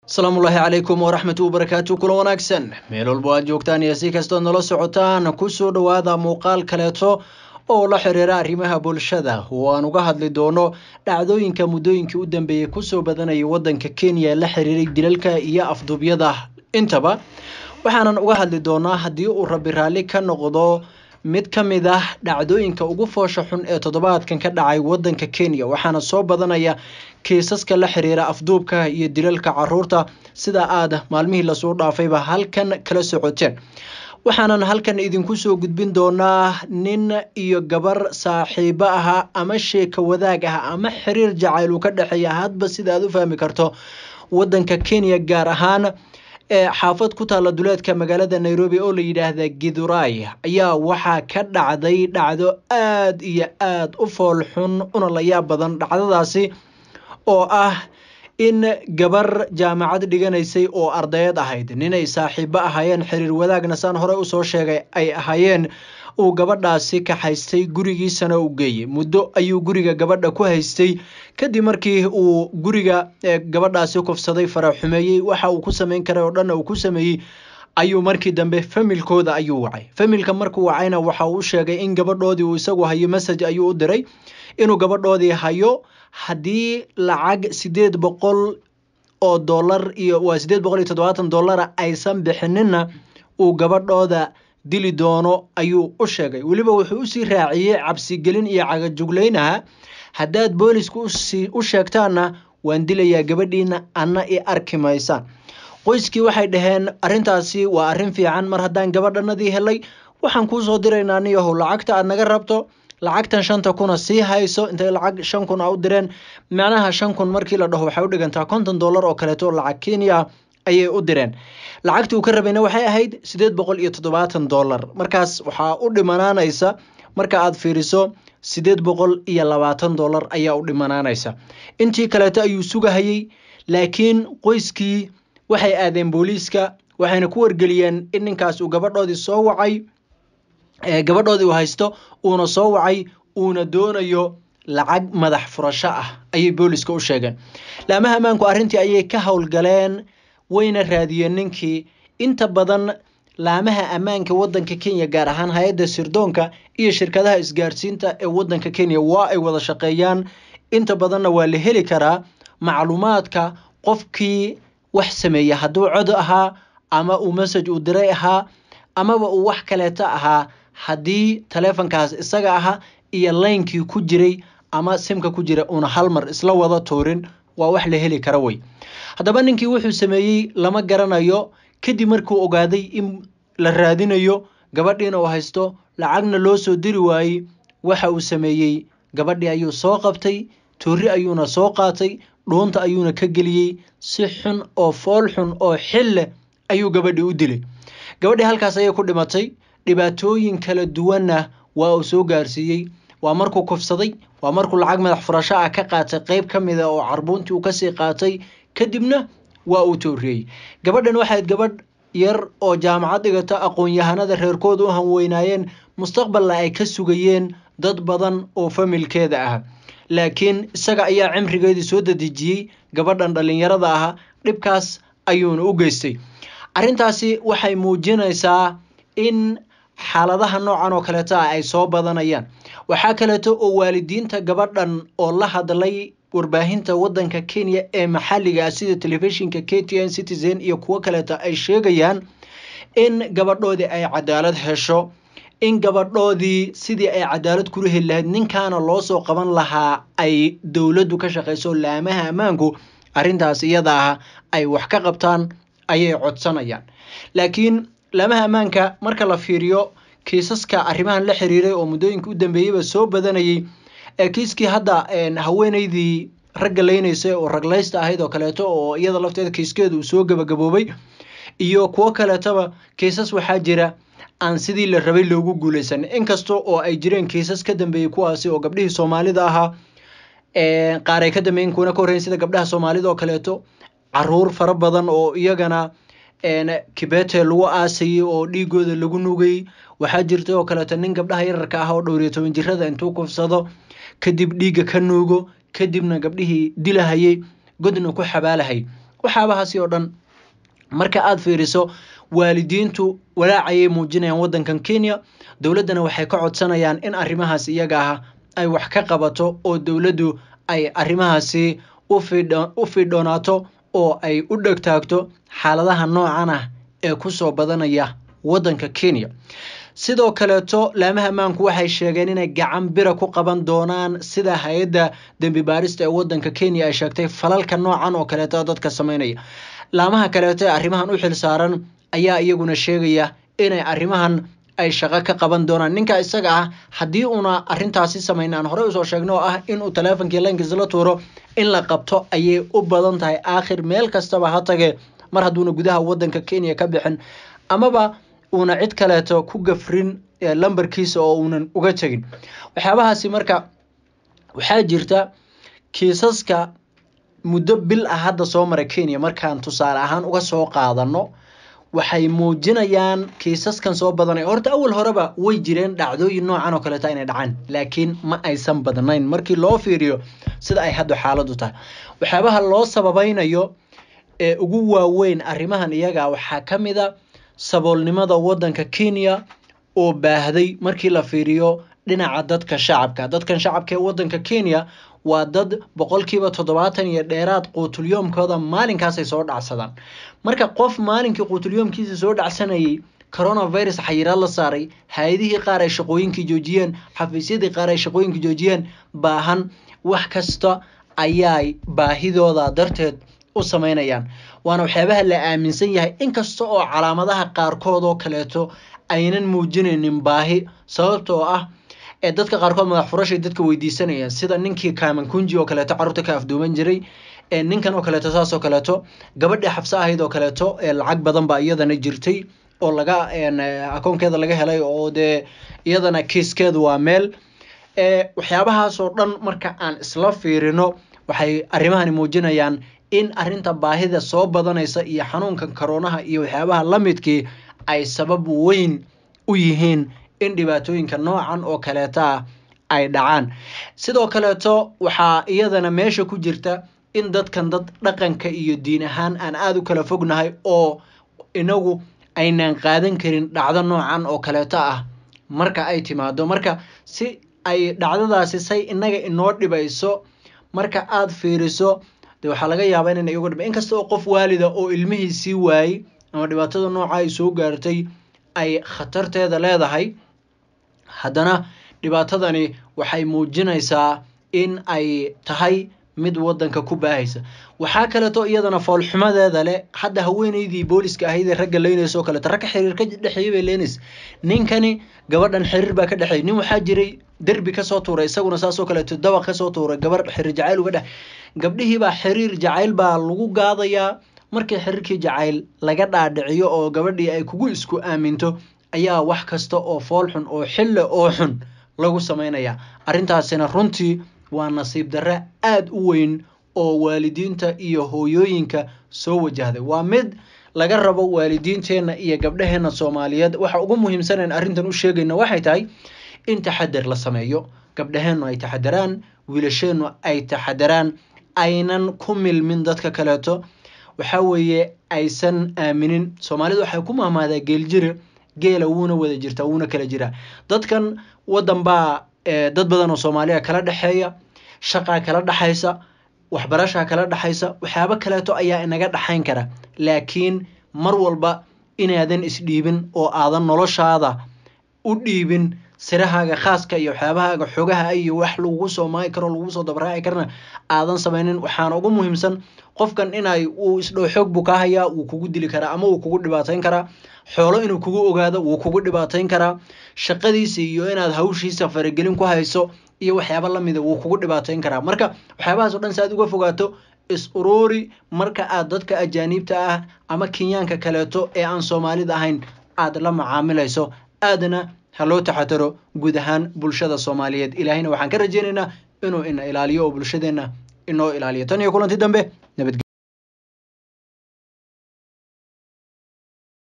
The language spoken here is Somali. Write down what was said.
asalaamullaahi calaykum waraxmatu wabarakaatu kula wanaagsan meel walbo aad joogtaan iyo si kastood nala socotaan kusoo dhowaada muuqaal kaleeto oo la xiriira arrimaha bulshada oo aan uga hadli doono dhacdooyinka muddooyinkii u dambeeyey kusoo badanayay waddanka kenya la xiriiray dilalka iyo afduubyada intaba waxaanan uga hadli doonaa haddii uu rabi raalli ka noqdo mid ka mid ah dhacdooyinka ugu foosha xun ee toddobaadkan ka dhacay waddanka kenya waxaana soo badanaya kiisaska la xiriira afduubka iyo dilalka caruurta sida aad maalmihii lasoo dhaafayba halkan kala socoteen waxaanan halkan idinku soo gudbin doonaa nin iyo gabar saaxiibo aha ama sheeka wadaag ah ama xiriir jacayl uu ka dhexeeya hadba sida aad u fahmi karto waddanka kenya gaar ahaan ee xaafad ku taalla duleedka magaalada nairobi oo la yidhaahda giduray ayaa waxaa ka dhacday dhacdo aad iyo aad u fool xun una la yaab badan dhacdadaasi oo ah in gabar jaamacad dhiganaysay oo ardayad ahayd ninay saaxiibo ahaayeen xiriir wadaagna saan hore usoo sheegay ay ahaayeen uu gabadhaasi ka haystay gurigiisana u geeyey muddo ayuu guriga gabadha ku haystay kadib markii uu guriga gabadhaasi kufsaday faraxumeeyey waxa uu ku sameyn karay oo dhanna uu ku sameeyey ayuu markii dambe familkooda ayuu wacay familka markuu wacayna waxa uu u sheegay in gabadhoodii uu isagu hayo message ayuu u diray inuu gabadhoodii hayo haddii lacag sideed boqol oo dollar iyo waa sideed boqol iyo toddobaatan dollara aysan bixinina uu gabadhooda dili doono ayuu u sheegay weliba wuxuu usii raaciyey cabsigelin iyo cagajuglaynaha haddaad booliska u sheegtaanna waan dilayaa gabadhiina anna i arki maysaan qoyskii waxay dhaheen arrintaasi waa arrin fiican mar haddaan gabadhanadii helay waxaan kuusoo diraynaa niyahow lacagta aad naga rabto lacagtan shanta kuna sii hayso intay lacag shan kun a u direen macnaha shan kun markii la dhaho waxay u dhigantaa konton dollar oo kaleeto lacag kenya ayay u direen lacagtii uu ka rabayna waxay ahayd sideed boqol iyo toddobaatan dollar markaas waxaa u dhimanaanaysa marka aad fiiriso sideed boqol iyo labaatan dollar ayaa u dhimanaanaysa intii kaleeto ayuu sugahayey laakiin qoyskii waxay aadeen booliiska waxayna ku wargeliyeen in ninkaas uu gabadhoodii soo wacay gabadhoodii uu haysto uuna soo wacay uuna doonayo lacag madax furasho ah ayay booliska u sheegeen laamaha ammaanku arrintii ayay ka howlgaleen wayna raadiyeen ninkii inta badan laamaha ammaanka waddanka kenya gaar ahaan hay-adda sirdoonka iyo shirkadaha isgaarsiinta ee waddanka kenya waa ay wada shaqeeyaan inta badanna waa la heli karaa macluumaadka qofkii wax sameeya hadduu cod ahaa ama uu message uu diray ahaa amaba uu wax kaleeto ahaa haddii taleefonkaas isaga aha iyo laynkii ku jiray ama simka ku jira uuna hal mar isla wada tuurin waa wax la heli kara wey haddaba ninkii wuxuu sameeyey lama garanayo kadib markuu ogaaday in la raadinayo gabadhiina uu haysto lacagna loo soo diri waayey waxa uu sameeyey gabadhii ayuu soo qabtay toori ayuuna soo qaatay dhuunta ayuuna ka geliyey si xun oo fool xun oo xil leh ayuu gabadhii u dilay gabadhii halkaas ayay ku dhimatay dhibaatooyin kala duwanna waa uu soo gaarsiiyey waa markuu kufsaday waa markuu lacag madax furasho ah ka qaatay qeyb ka mid a oo carbuuntii uu kasii qaatay kadibna waa uu tooriyey gabadhan waxayd gabadh yar oo jaamacad dhigata aqoon-yahanada reerkooda u hanweynaayeen mustaqbalna ay ka sugayeen dad badan oo familkeeda ah laakiin isaga ayaa cimrigeedii soo dadejiyey gabadhan dhallinyarada ah dhibkaas ayuuna u geystay arrintaasi waxay muujinaysaa in xaaladaha noocan oo kaleeto ah ay soo badanayaan waxaa kaleeto oo waalidiinta gabadhan oo la hadlay warbaahinta waddanka kenya ee maxalliga ah sida telefishinka k t n citizen iyo kuwo kaleeto ay sheegayaan in gabadhoodii ay cadaalad hesho in gabadhoodii sidii ay cadaalad kula heli lahayd ninkaana loo soo qaban lahaa ay dowladdu ka shaqayso laamaha ammaanku arrintaas iyada ah ay wax ka qabtaan ayay codsanayaan laakiin laamaha ammaanka marka la fiiriyo kiisaska arrimahan la xiriiray oo muddooyinka u dambeeyeyba soo badanayay ee kiiskii hadda haweeneydii ragga leynaysay oo raglaysta ahayd oo kaleeto oo iyada lafteeda kiiskeeda uu soo gabagaboobay iyo kuwo kaleetoba kiisas waxaa jira aan sidii la rabay loogu guuleysan inkasta oo ay jireen kiisas ka dambeeyey kuwaasi oo gabdhihii soomaalida ahaa qaar ay ka dambeeyen kuwana ka horreyn sida gabdhaha soomaalida oo kaleeto caruur fara badan oo iyagana kibete lagu aasayey oo dhiigooda lagu nugayey waxaa jirta oo kaleeto nin gabdhaha yararka ah oo dhowriyo toban jirada intuu kufsado kadib dhiigga ka nuugo kadibna gabdhihii dilahayay godna ku xabaalahay waxyaabahaasi oo dhan marka aada fiiriso waalidiintu walaacayay muujinayaan waddankan kenya dowladdana waxay ka codsanayaan in arrimahaas iyaga ah ay wax ka qabato oo dowladdu ay arrimahaasi u fiidhoonaato oo ay u dhegtaagto xaaladaha noocan ah ee kusoo badanaya waddanka kenya sidoo kaleeto laamaha ammaanku waxay sheegeen inay gacan bira ku qaban doonaan sida hay-adda dembi baarista ee waddanka kenya ay sheegtay falalka noocan oo kaleeto dadka sameynaya laamaha kaleeto ee arrimahan u xil saaran ayaa iyaguna sheegaya inay arrimahan ay shaqo ka qaban doonaan ninka isaga ah haddii uuna arrintaasi samayn aan horey usoo sheegno oo ah inuu taleefonkii laynkiis la tuuro in la qabto ayay u badan tahay aakhir meel kastaba ha tagee mar hadduuna gudaha waddanka kenya ka bixin amaba uuna cid kaleeto ku gafrin lambarkiisa oo uunan uga tegin waxyaabahaasi marka waxaa jirta kiisaska muddo bil ah hadda soo mara kenya markaan tusaale ahaan uga soo qaadano waxay muujinayaan kiisaskan soo badanay horta awal horeba way jireen dhacdooyin noocan oo kaleeta inay dhacaan laakiin ma aysan badnayn markii loo fiiriyo sida ay hadda xaaladu tahay waxyaabaha loo sababaynayo ee ugu waaweyn arrimahan iyaga waxaa ka mid a saboolnimada waddanka kenya oo baahday markii la fiiriyo dhinaca dadka shacabka dadkan shacabka ee waddanka kenya waa dad boqolkiiba toddobaatan iyo dheeraad quutulyoomkooda maalinkaasay soo dhacsadaan marka qof maalinkii quutulyoomkiisa soo dhacsanayay coronavirus xayiraad la saaray hay-adihii qaar ay shaqooyinkii joojiyeen xafiisyadii qaar ay shaqooyinkii joojiyeen baahan wax kasta ayay baahidooda darteed u sameynayaan waana waxyaabaha la aaminsan yahay inkasta oo calaamadaha qaarkood oo kaleeto aynan muujinaynin baahi sababtoo ah ee dadka qaarkood madax furashay dadka weydiisanayaan sida ninkii kaamankunji oo kaleeto carruurta ka afduuman jiray ninkan oo kaleeto saas oo kaleeto gabadhii xabse ahayd oo kaleeto lacag badan baa iyadana jirtay oo laga akoonkeeda laga helay oo dee iyadana kiiskeedu waa meel waxyaabahaasoo dhan marka aan isla fiirino waxay arrimahani muujinayaan in arrinta baahida soo badanaysa iyo xanuunkan karoonaha iyo waxyaabaha la midkii ay sabab weyn u yihiin in dhibaatooyinka noocan oo kaleeta ah ay dhacaan sidoo kaleeto waxaa iyadana meesha ku jirta in dadkan dad dhaqanka iyo diin ahaan aan aada u kala fognahay oo inagu aynaan qaadan karin dhacdo noocan oo kaleeto ah marka ay timaado marka si ay dhacdadaasi say inaga inoo dhibayso marka aada fiiriso de waxaa laga yaabaa inayna iyagu dhib inkasta oo qof waalida oo ilmihiisii waayey ama dhibaatada nooca ay soo gaartay ay khatarteeda leedahay haddana dhibaatadani waxay muujinaysaa in ay tahay mid waddanka ku baahaysa waxaa kaleeto iyadana foolxumadeeda leh hadda haweeneydii booliska ahayd ee ragga leynaysa oo kaleeto ragga xiriir ka dhexeeyay bay leenaysa ninkani gabadhan xiriir baa ka dhexeeyay nin waxaa jiray derbi kasoo tuuray isaguna saasoo kaleeto dabaq kasoo tuuray gabar xiriir jacayl uga dhex gabdhihiibaa xiriir jacayl baa lagu gaadayaa markii xiriirkii jacayl laga dhaadhiciyo oo gabadhii ay kugu isku aaminto ayaa wax kasta oo fool xun oo xille oo xun lagu samaynayaa arrintaasina runtii waa nasiib darre aada u weyn oo waalidiinta iyo hooyooyinka soo wajahday waa mid laga rabo waalidiinteenna iyo gabdhaheenna soomaaliyeed waxa ugu muhiimsanayn arrintan u sheegayna waxay tahay in taxadar la sameeyo gabdhaheennu ay taxadaraan wiilasheennu ay taxadaraan aynan ku milmin dadka kaleeto waxaa weeye aysan aaminin soomaalidu waxay ku mahmaadaa geeljire geela wuuna wada jirtaa wuuna kala jiraa dadkan waddan baa dad badan oo soomaaliya kala dhexeeya shaqaa kala dhexaysa waxbarashaa kala dhexaysa waxyaabo kaleeto ayaa inaga dhexayn kara laakiin mar walba inaadan isdhiibin oo aadan noloshaada u dhiibin sirahaaga khaaska iyo waxyaabahaaga xogaha iyo wax lagugu soo maagi karo lagugu soo dabaraaci karana aadan samaynin waxaana ugu muhiimsan qofkan inay uu isdhow xoog buu kaa hayaa wuu kugu dili karaa ama wuu kugu dhibaatayn karaa xoolo inuu kugu ogaado wuu kugu dhibaatayn karaa shaqadiisa iyo inaad hawshiisa faragelin ku hayso iyo waxyaaba lamida wuu kugu dhibaatayn karaa marka waxyaabahaas o dhan si aad uga fogaato is uruuri marka aad dadka ajaaniibta ah ama kenyaanka kaleeto ee aan soomaalida ahayn aad la macaamilayso aadna ha loo taxadaro guud ahaan bulshada soomaaliyeed ilaahayna waxaan ka rajeynaynaa inuu ina ilaaliyo oo bulshadeenna inoo ilaaliyo tan iyo kulanti dambe nabadge